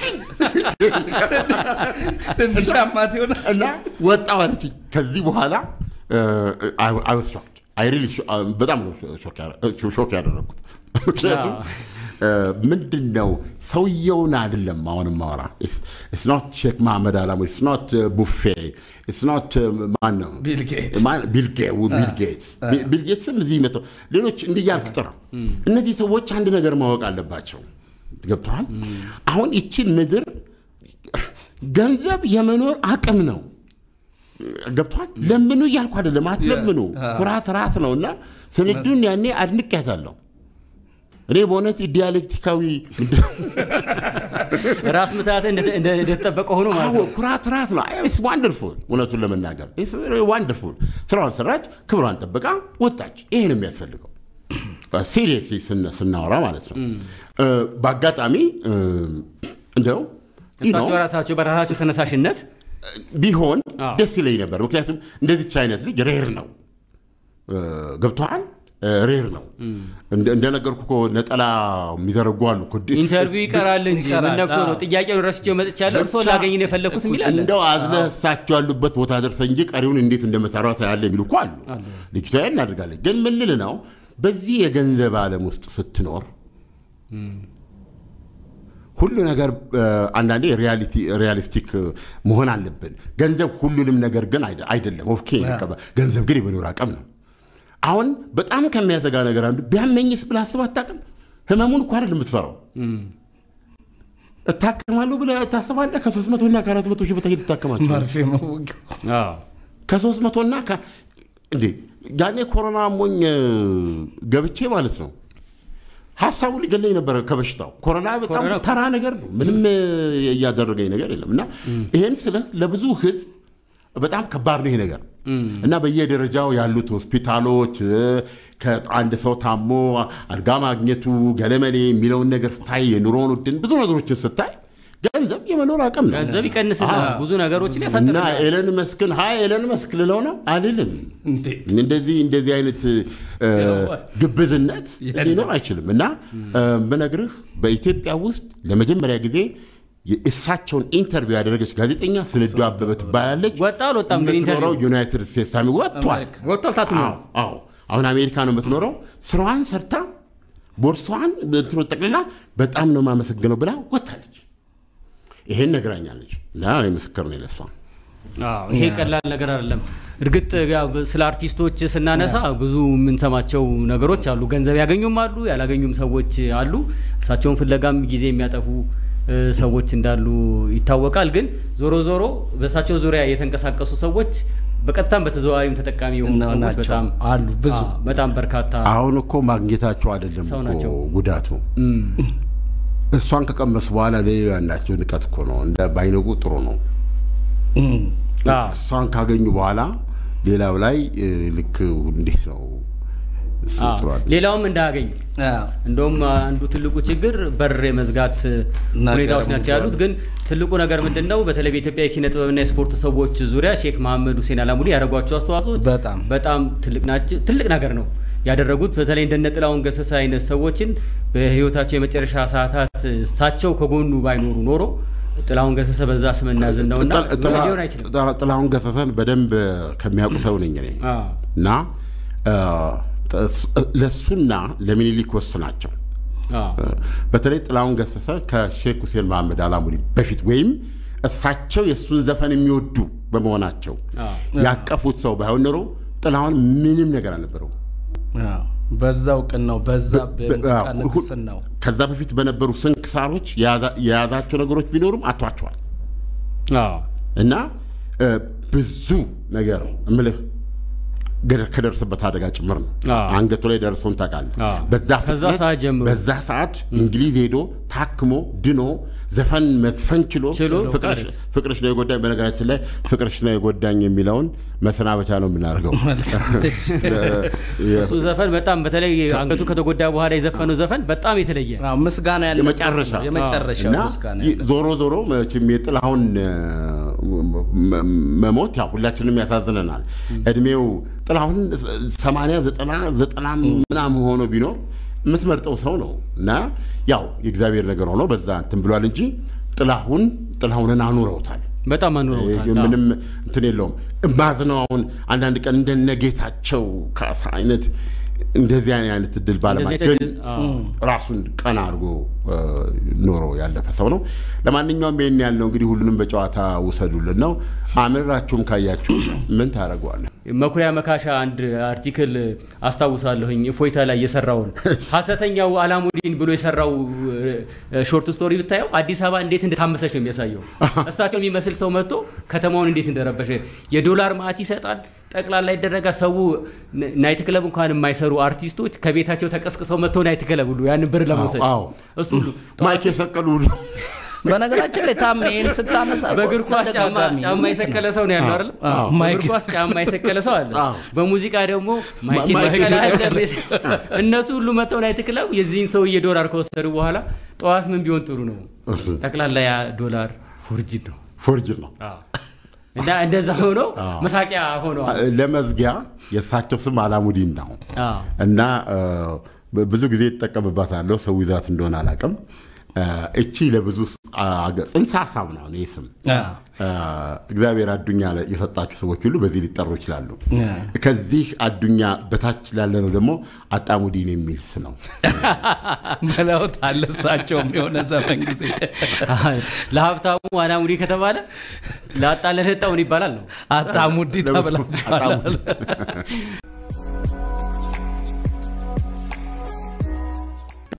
ትንሽ አማት ይሆናል። እና ወጣሁ አለችኝ። ከዚህ በኋላ አይወስ አይ ሪሊ በጣም ነው ሾክ ያረ- ሾክ ያደረግኩት። ምክንያቱም ምንድን ነው ሰውየውን አይደለም አሁን ማወራ ስኖት ሼክ መሐመድ አላሙ ስኖት ቡፌ ስኖት ማን ነው ቢል ጌት ማን- ቢል ጌ- ቢል ጌትስ ቢ- ቢል ጌትስም እዚህ መጥተው ሌሎች እንዲያልክ ጥራ። እነዚህ ሰዎች አንድ ነገር ማወቅ አለባቸው። ገብተዋል። አሁን ይችን ምድር ገንዘብ የመኖር አቅም ነው። ገብተዋል። ለምኑ እያልኩ አይደለም፣ አትለምኑ። ኩራት ራት ነው እና ስንዱን ያኔ አድንቄያታለሁ። እኔ በእውነት ዲያሌክቲካዊ ራስ ምታት እንደተጠበቀ ሆኖ ማለት አዎ ነው። ኩራት ራት ነው። ስ ዋንደርፉል እውነቱን ለመናገር ዋንደርፉል። ስራዋን ሰራች፣ ክብሯን ጠብቃ ወጣች። ይሄ ነው የሚያስፈልገው ሲሪየስ ስናወራ ማለት ነው። እ፣ በአጋጣሚ እ፣ እንደው you know፣ እሳቸው ራሳቸው በራሳቸው ተነሳሽነት ቢሆን አዎ። ደስ ይለኝ ነበር። ምክንያቱም እንደዚች አይነት ልጅ ሬር ነው እ፣ ገብቶሃል? እ፣ ሬር ነው እንደ- እንደነገርኩ እኮ ነጠላ የሚዘረጉ አሉ እኮ። ኢንተርቪው ይቀራል እንጂ ይቀራል፣ ምን ነክቶ ነው? አዎ። ጥያቄውን ረስቼው መጥቻለሁ። እርስዎ ላገኝ ነው የፈለግኩት የሚል አለ። እንደው አዝለህ እሳቸው ያሉበት ቦታ ደርሰ እንጂ ቀሪውን እንዴት እንደመሰራ ታያለ የሚሉ እኮ አሉ። ልጅቷ ያን እናደርጋለች። ግን ምን ልል ነው በዚህ የገንዘብ ዓለም ውስጥ ስትኖር ሁሉ ነገር እ፣ አንዳንዴ ሪያሊስቲክ መሆን አለብን። ገንዘብ ሁሉንም ነገር ግን አይደ- አይደለም። ኦኬ ገንዘብ ግን የመኖር አቅም ነው። አሁን በጣም ከሚያሰጋ ነገር አንዱ ቢያመኝስ ብለህ አስበህ አታውቅም? ህመሙን እኮ አይደል የምትፈራው። እታከማለሁ ብለህ ታስባለህ? ከሶስት መቶ እና ከአራት መቶ ሺህ በታች ትታከማቸው መርፌ መወጊያው አዎ። ከሶስት መቶ እና ከ- እንዴ ያኔ ኮሮና ሞኝ ገብቼ ማለት ነው ሀሳቡ ሊገለኝ ነበረ ከበሽታው። ኮሮና በጣም ኮሮና- ተራ ነገር ነው፣ ምንም እያደረገኝ ነገር የለም። እና ይሄን ስለ ለብዙ ህዝብ በጣም ከባድ ነው ይሄ ነገር እና በየደረጃው ያሉት ሆስፒታሎች እ፣ ከአንድ ሰው ታሞ አልጋ ማግኘቱ ገለመሌ የሚለውን ነገር ስታይ የኑሮውን ውድን ብዙ ነገሮችን ስታይ ገንዘብ የመኖር አቅም ነው ገንዘብ ይቀንስልናል፣ አዎ። ብዙ ነገሮችን እና ያሳጥርናል። ኤለን መስክን ሀይ ኤለን መስክ ልለው ነው አልልም። እንዴት እንደዚህ እንደዚህ አይነት እ፣ ግብዝነት የለም። ሊኖር አይችልም። እና እ፣ ብነግርህ በኢትዮጵያ ውስጥ ለመጀመሪያ ጊዜ የእሳቸውን ኢንተርቪው ያደረገች ጋዜጠኛ ስንዱ አበበ ትባላለች። ወጣ አልወጣም ግን የምትኖረው ኢንተርቪው ዩናይትድ ስቴትስ አሚ ወጥቷል። አሜሪካ። ወጥቷል ታትሞ አዎ አዎ። አሁን አሜሪካ ነው የምትኖረው። ስራዋን ሰርታ ቦርሳዋን እንትኖ ጠቅልላ በጣም ነው የማመሰግነው ብላ ወጥታለች። ይሄን ነግራኛለች እና ምስክር ነው ለሷ። አዎ፣ ይሄ ቀላል ነገር አይደለም። እርግጥ ያው ስለ አርቲስቶች ስናነሳ ብዙ የምንሰማቸው ነገሮች አሉ። ገንዘብ ያገኙም አሉ፣ ያላገኙም ሰዎች አሉ። እሳቸውን ፍለጋም ጊዜ የሚያጠፉ እ፣ ሰዎች እንዳሉ ይታወቃል። ግን ዞሮ ዞሮ በእሳቸው ዙሪያ የተንቀሳቀሱ ሰዎች በቀጥታም በተዘዋዋሪም ተጠቃሚ የሆኑ እና ሰዎች ናቸው። በጣም አሉ ብዙ አዎ፣ በጣም በርካታ አሁን እኮ ማግኘታቸው አይደለም ሰው እኮ ናቸው። ጉዳቱ እም፣ እሷን ከቀመሱ በኋላ ለሌላ ያላቸው ንቀት እኮ ነው። እንደ ባይነቁ ጥሩ ነው። እም፣ አዎ፣ እሷን ካገኙ በኋላ ሌላው ላይ እ፣ ልክ እንዴት ነው እሱ አዎ። ጥሩ አይደለም። ሌላውም እንዳያገኝ አዎ። እንደውም አንዱ ትልቁ ችግር በር የመዝጋት ሁኔታዎች ናቸው ያሉት። ግን ትልቁ ነገር ምንድን ነው? በተለይ በኢትዮጵያ የኪነ ጥበብና የስፖርት ሰዎች ዙሪያ ሼክ መሐመድ ሁሴን አላሙዲ ያደረጓቸው አስተዋጽኦች በጣም በጣም ትልቅ ናቸው። ትልቅ ነገር ነው ያደረጉት። በተለይ እንደነ ጥላሁን ገሰሰ አይነት ሰዎችን በህይወታቸው የመጨረሻ ሰዓታት እሳቸው ከጎኑ ባይኖሩ ኖሮ ጥላሁን ገሰሰ በዛ ስምና ዝናውና ጥላ- ጥላ- ሊሆን አይችልም። ጥላ- ጥላሁን ገሰሰን በደንብ ከሚያውቁ ሰው ነኝ እኔ አዎ፣ እና እ፣ ጥ- ለእሱና ለሚኒሊክ ወስናቸው አዎ፣ በተለይ ጥላሁን ገሰሰ ከሼክ ሁሴን መሐመድ አላሙዲ በፊት ወይም እሳቸው የእሱን ዘፈን የሚወዱ በመሆናቸው አዎ። ያቀፉት ሰው ባይሆን ኖሮ ጥላሁን ምንም ነገር አልነበረው። አዎ። በዛው ቅን ነው በዛ በሙዚቃ አዎ፣ ንግስን ነው ከዛ በፊት በነበሩ ስንክሳሮች የያዛ- የያዛቸው ነገሮች ቢኖሩም አቷቸዋል አዎ፣ እና እ፣ ብዙ ነገር እምልህ ገደ- ከደረሰበት አደጋ ጭምር ነው። አዎ። አንገቱ ላይ ደርሰውን ታውቃለህ። አዎ። በዛ ከዛ ፍጥነት ሰዓት ጀምሮ በዛ ሰዓት እንግሊዝ ሄዶ ታክሞ ድኖ ዘፈን መዝፈን ችሎ ችሎ ፍቅርሽ- ፍቅርሽ ነው የጎዳኝ። በነገራችን ላይ ፍቅርሽ ነው የጎዳኝ የሚለውን መሰናበቻ ነው የምናደርገው። እሱ ዘፈን በጣም በተለይ አንገቱ ከተጎዳ በኋላ የዘፈነው ዘፈን በጣም የተለየ አዎ፣ ምስጋና ያለ የመጨረሻ የመጨረሻ እና ምስጋና ይ- ዞሮ ዞሮ መቼም የጥላሁን እ፣ መ- መሞት ያው ሁላችንም ያሳዝነናል። እድሜው ጥላሁን ሰማንያ ዘጠና ዘጠና ምናምን ሆኖ ቢኖር የምትመርጠው ሰው ነው እና ያው የእግዚአብሔር ነገር ሆኖ በዛ እንትን ብሏል እንጂ ጥላሁን ጥላሁንን አኑረውታል። በጣም አኑረውታል። ይህ ምንም እንትን የለውም። ማዝነው አሁን አንዳንድ ቀን እንደነ ጌታቸው ካሳ አይነት እንደዚህ አይነት እድል ባለማግኘት እንደዚህ ግን አይነት- አዎ። ራሱን ቀና አድርጎ እ፣ ኖሮ ያለፈ ሰው ነው። ለማንኛውም ይህን ያልነው እንግዲህ ሁሉንም በጨዋታ ውሰዱልን ነው። አምራችሁም ካያችሁ ምን ታደርገዋለን? መኩሪያ መካሻ አንድ አርቲክል አስታውሳለሁኝ እፎይታ ላይ የሰራውን ሀሰተኛው አላሙዲን ብሎ የሰራው እ፣ ሾርት ስቶሪ ብታየው አዲስ አበባ እንዴት እንደታመሰች ነው የሚያሳየው። እሳቸው የሚመስል ሰው መጥቶ ከተማውን እንዴት እንደረበሸ የዶላር ማዕት ይሰጣል፣ ጠቅላላ ይደረጋል። ሰው ን- ናይት ክለብ እንኳን የማይሰሩ አርቲስቶች ከቤታቸው ተቀስቅሰው መጥተው ናይት ክለብ ሁሉ ያንን ብር ለመውሰድ አዎ። እሱ ሁሉ ማይክ የሰቀሉ ሁሉ በነገራችን ላይ ታም ይሄን ስታነሳ እኮ በእግር ኳስ ጫማ ተደጋጋሚ ጫማ እውነት የሰቀለ ነው። ሰው ነው ያለው አይደል? አዎ፣ ማይክ በእግር ኳስ ጫማ የሰቀለ ሰው አለ። አዎ። በሙዚቃ ደግሞ ማይክ ማይክ የሰቀለ የሰቀለ። አለ። እነሱ ሁሉ መጥተው ናይት ክለብ የዚህን ሰውዬ ዶላር ከወሰዱ በኋላ ጠዋት ምን ቢሆን ጥሩ ነው? ጠቅላላ ያ ዶላር ፎርጅድ ነው ፎርጅር ነው። አዎ። እና እንደዛ ሆኖ መሳቂያ ሆነዋል። ለመዝጊያ የእሳቸው ስም አላሙዲን ነው አዎ። እና እ፣ ብዙ ጊዜ ይጠቀምባታለሁ። ሰው ይዛት እንደሆነ አላውቅም። እ፣ እቺ ለብዙ ስ- አገ- ጽንሰ ሀሳብ ነው ይህ ስም አዎ። እ፣ እግዚአብሔር አዱኛ ላይ የሰጣቸው ሰዎች ሁሉ በዚህ ሊጠሩ ይችላሉ። አዎ። ከዚህ አዱኛ በታች ላለ ነው ደግሞ አጣሙዲን የሚል ስ ነው። ብለውት አለ እሳቸውም የሆነ ዘመን ጊዜ ለሀብታሙ አላሙዲ ከተባለ ለአጣ ለህጣውን ይባላል ነው። አጣሙዲ ተብላችኋል። አጣሙዲ